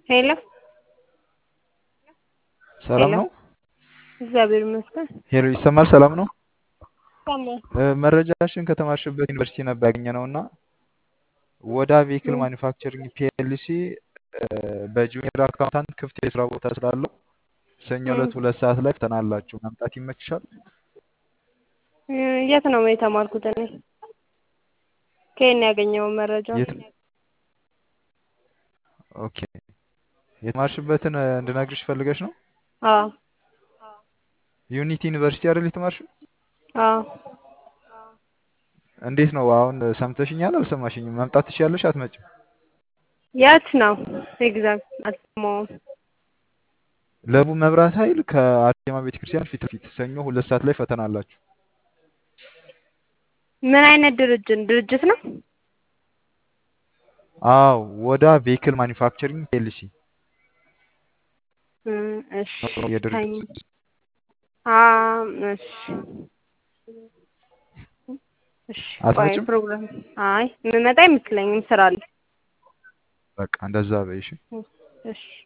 ሄሎ ሰላም ሄሎ ነው? እግዚአብሔር ይመስገን። ሄሎ ይሰማል? ሰላም ነው? ሰማሁ። እ፣ መረጃሽን ከተማርሽበት ዩኒቨርሲቲ ነበር ያገኘነው እና ወዳ ቬሂክል እም፣ ማኒፋክቸሪንግ ፒኤልሲ በጁኒየር አካውንታንት ክፍት የስራ ቦታ ስላለው ሰኞ እም፣ ዕለት ሁለት ሰዓት ላይ ፈተና አላችሁ። መምጣት ይመችሻል? እ፣ የት ነው የተማርኩት እኔ? ከየት ነው ያገኘው መረጃው? የት? ኦኬ የተማርሽበትን እ፣ እንድነግርሽ ፈልገሽ ነው? አዎ ዩኒቲ ዩኒቨርሲቲ አይደል የተማርሽው? አዎ እንዴት ነው አሁን ሰምተሽኛል? አልሰማሽኝም? መምጣት ትችያለሽ? አትመጭም? የት ነው ኤግዛክት አልሰማሁም። ለቡ መብራት ኃይል ከአርሴማ ቤተክርስቲያን ፊት ለፊት ሰኞ ሁለት ሰዓት ላይ ፈተና አላችሁ። ምን አይነት ድርጅት ድርጅት ነው? አዎ ወዳ ቬሂክል ማኒፋክቸሪንግ ፒኤልሲ እ፣ እሺ ነው የድርጅቱ ሰኞ ስም። አ እሺ እሺ ቆይ አትመጭም? ፕሮግራም አይ የምመጣ አይመስለኝም ስራ አለ። በቃ እንደዛ በይሽ። እሺ